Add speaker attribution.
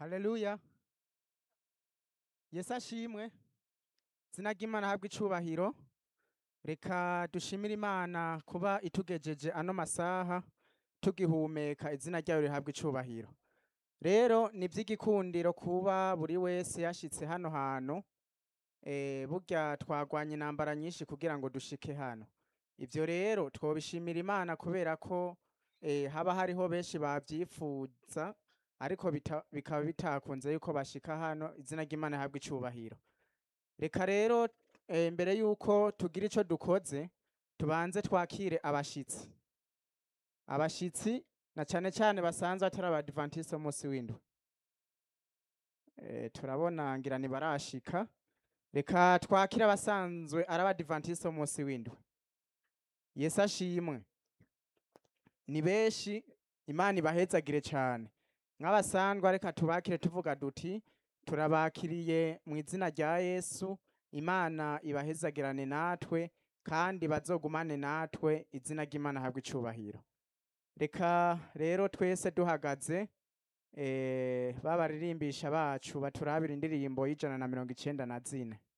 Speaker 1: haleluya yesu ashimwe izina ry'imana ahabwe icubahiro reka dushimire imana kuba itugejeje ano masaha tugihumeka izina ryayo rihabwe icubahiro rero ni ivy'igikundiro kuba buri wese yashitse hano hantu eh, burya twagwanye intambara nyinshi kugira ngo dushike hano ivyo rero twobishimira imana kubera ko eh, haba hariho benshi bavyifuza ariko bita- bikaba bitakunze yuko bashika hano izina ry'imana rihabwe icubahiro reka rero eh, mbere yuko tugira ico dukoze tubanze twakire abashitsi abashitsi na cane cane basanzwe atari abadivantiste umunsi w'indwi Eh, turabona ngira ntibarashika reka twakire abasanzwe ari abadivantiste umunsi w'indwi yesu ashimwe ni benshi imana ibahezagire cane nk'abasanzwe reka tubakire tuvuga duti turabakiriye mu izina rya yesu imana ibahezagirane natwe kandi bazogumane natwe izina ry'imana habwe icubahiro reka rero twese duhagaze eh, babaririmbisha bacu baturabira indirimbo y'ijana na mirongo icenda na zine